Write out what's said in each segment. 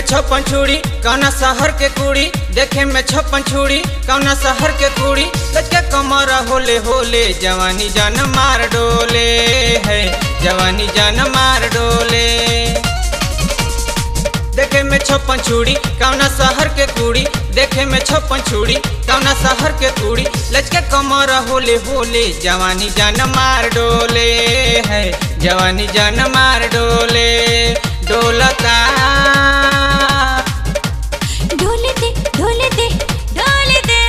छप्पन छुड़ी कौना शहर के कुड़ी देखे में छप्पन छुड़ी कौना शहर के कुड़ी लचके कमर होले होले जवानी जान मार डोले है जवानी जान मार डोले देखे में छप्पन छुड़ी कौना शहर के कुड़ी देखे में छप्पन छुड़ी कौना शहर के कुड़ी लचके कमर होले होले जवानी जान मार डोले है जवानी जान मार डोले डोलता ढोले दे ढोले दे ढोले दे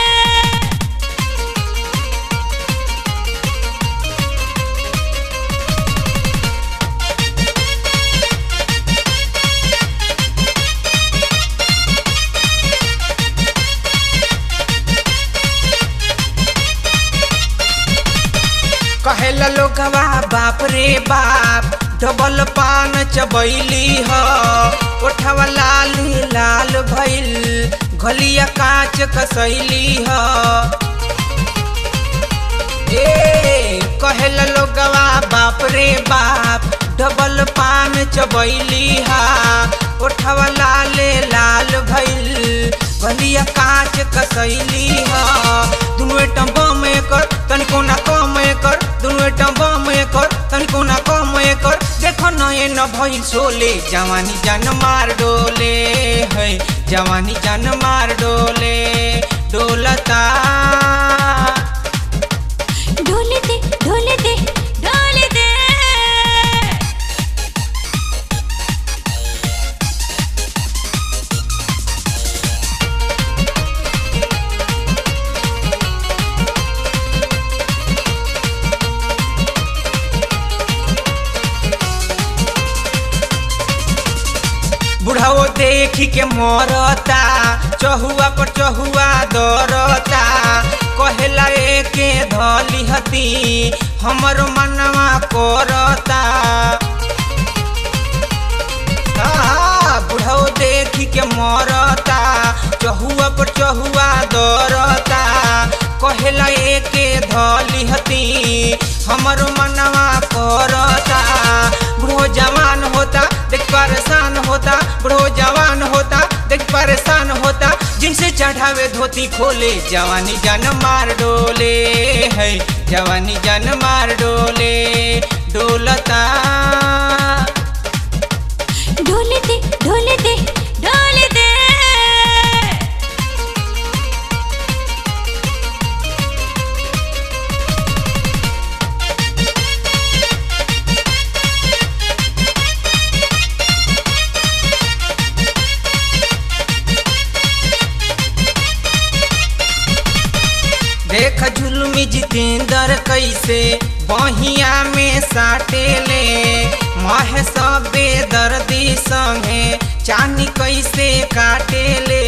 कहेला लोगवा बाप रे बाप डबल पान चबैली ह ओठवा लाल लाल भइल गलिया कांच कसैली ह ए कहेला लोगवा बाप रे बाप डबल पान चबैली हा ओठवा लाल लाल भइल गलिया कांच कसैली हा दुनु टम्बा में कर तनिको ना कम कर दुनु टम्बा में कर तनिको ना कम कर देखो न ये न भइल सोले जवानी जान मार डोले है जवानी जान मार डोले डोलता ढोले दे ढोले दे ढोले दे बुढ़ाओ देखी के मरता चहुआ पर चहुआ दरता कहेला एके धली हती हमर मनवा करता आहा, बुढ़ाओ देखी के मरता चहुआ पर चहुआ दरता कहेला एके धली हती हमर मनवा करता बुढ़ो जवान होता देख परेशान होता बुढ़ो जवान होता देख परेशान होता जिनसे चढ़ावे धोती खोले जवानी जान मार डोले है जवानी जान मार डोले डोलता ढोले दे ढोले दे ढोले दे देख जुलमी जितेंद्र कैसे बहिया में साटे ले मह सबे दर्दी संगे चानी कैसे काटे ले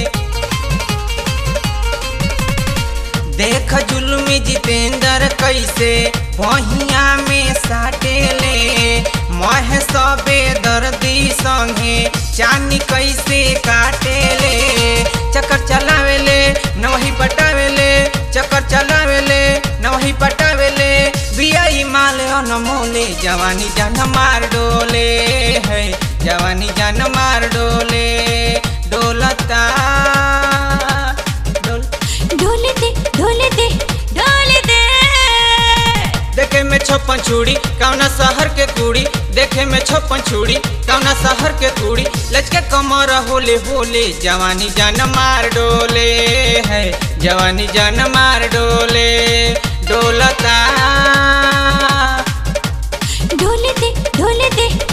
देख जुलमी जितेंद्र कैसे बहिया में साटे ले मह सबे दर्दी संगे चानी कैसे काटे ले चक्कर चलावेले न वही पटावेले चक्कर चलावेले न वही पटावेले बियाई माल अनमोले जवानी जान मार डोले है जवानी जान मार डोले डोलता डोल ढोले दे ढोले दे ढोले दे देखे में छप्पन छुड़ी कौना शहर के कुड़ी देखे में छप्पन छुड़ी कौना शहर के कुड़ी लचके कमर होले होले जवानी जान मार डोले है जवानी जान मार डोले डोलता ढोले दे ढोले दे